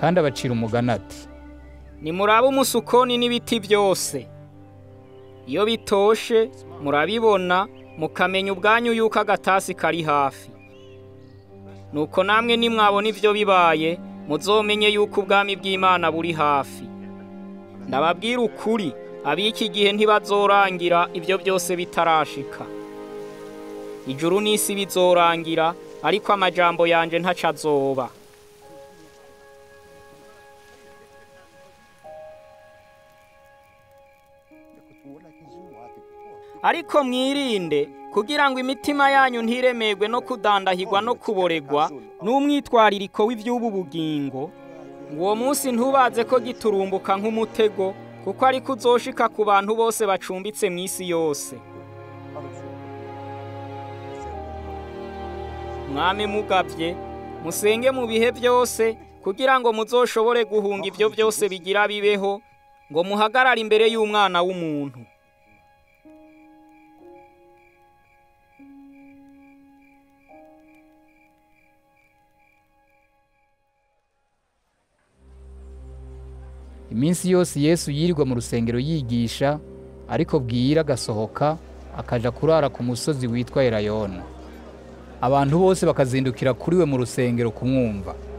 kandi abacira umugani ati nimurabe umusukoni n'ibiti byose iyo bitoshe murabibona mukamenya ubwanyu yuko agatasi kari hafi nuko namwe nimwabona ibyo bibaye muzomenye yuko ubwami bw'imana buri hafi ndababwira ukuri ab'iki gihe ntibazorangira ibyo byose bitarashika ijuru n'isi bizorangira ariko amajambo yanje ntaco azoba ariko mwirinde kugira ngo imitima yanyu ntiremerwe no kudandahirwa no kuboregwa n'umwitwaririko w'iby'ubu bugingo ngo uwo munsi ntubaze ko giturumbuka nk'umutego kuko ariko uzoshika ku bantu bose bacumbitse mu isi yose mwami mugabye musenge mu bihe byose kugira ngo muzoshobore guhunga ibyo byose bigira bibeho ngo muhagarare imbere y'umwana w'umuntu iminsi yose yesu yirirwa mu rusengero yigisha ariko bwira agasohoka akaja kurara ku musozi witwa erayona abantu bose bakazindukira kuri we mu rusengero kumwumva